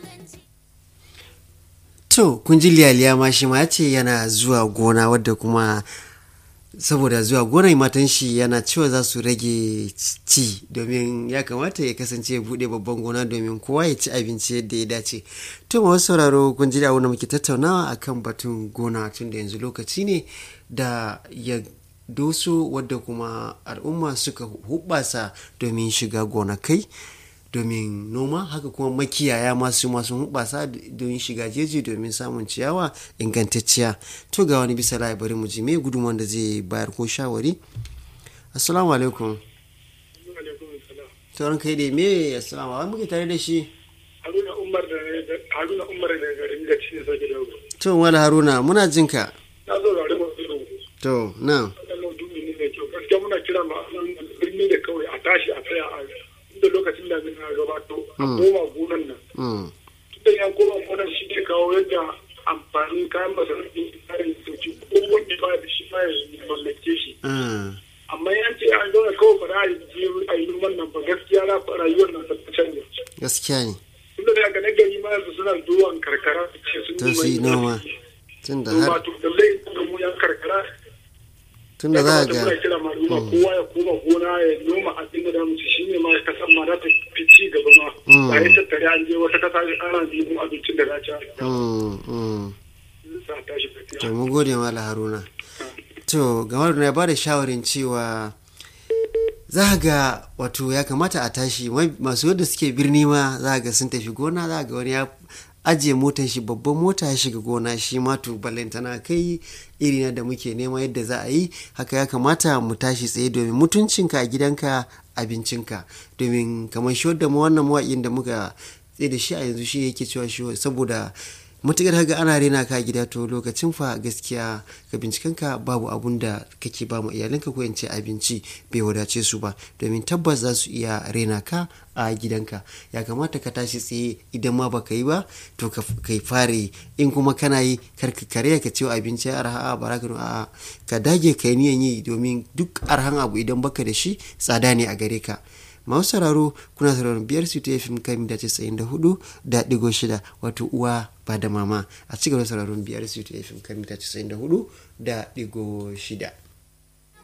To, kun ji liyaliya ma shi ma ya ce yana zuwa gona wadda kuma saboda zuwa gonar matan shi yana cewa za su rage ci domin ya kamata ya kasance ya buɗe babban gona domin kowa ya ci abinci yadda ya dace. To, ma sauraro kun ji da wanda muke tattaunawa akan batun gona tun da yanzu lokaci ne da ya doso wadda kuma al'umma suka hubasa domin shiga gonakai. domin noma haka kuma makiyaya masu masu hubasa don shiga jeji domin samun ciyawa ingantacciya to ga wani bisa layi bari mu ji me gudunman da zai bayar ko shawari assalamu alaikum tauran kai dai me assalamu alaikum muke tare da shi haruna umar da haruna umar da garin da cikin sake dawo to wala haruna muna jin ka na zo da rima zuru to na wannan dumi ne mai kyau gaskiya muna kira ma birni da kawai a tashi a tsaya a da lokacin da na gabato a koma gonan nan tunda ya koma gonan shi ne kawo yadda amfani kayan masarufi tsarin sauki ko wanda ba da shi ma ya mallake shi amma ya ce an zauna kawai ba za a je a yi noman nan ba gaskiya na rayuwar nan ta canja gaskiya ne tunda da na gari ma yanzu suna zuwan karkara su ce sun to su yi noma tun da har wato da lai ga mu yan karkara tun da za a ga muna kira maluma kowa ya koma gona ya noma abin da damu shi ne ma kasan ma za ta fi ci gaba ma ba ya tattare an je wata kasa ana nemo abincin da za ci Mm, mm. za a tashi to tafiya mu gode mala haruna to game da ya ba da shawarin cewa za ga wato ya kamata a tashi mai- masu yadda suke birni ma za ga sun tafi gona za ga wani ya ajiye motar shi babban mota ya shiga gona shi ma to ballantana kai irina da muke nema yadda za a yi haka ya kamata mu tashi tsaye domin mutuncinka a gidanka abincinka domin kamar shi wadda mu wannan mawaƙin da muka tsaye da shi a yanzu shi yake cewa shi saboda matuƙar haka ana rena ka a gida to lokacin fa gaskiya ka bincikanka babu abun da kake ba mu iyalinka ko in ce abinci bai wadace su ba domin tabbas za su iya rena ka a gidanka ya kamata ka tashi tsaye idan ma baka yi ba to ka kai fare in kuma kana yi kar ka kare ka ce abinci ya arha a bara ka a ka dage ka yi niyan yi domin duk arhan abu idan baka da shi tsada ne a gare ka masu sauraro kuna sauraron biyar su ta fim kan da casa'in da hudu da digo shida wato uwa ba da mama a cigaba da sauraron biyar su ta fim kan da casa'in da hudu da digo shida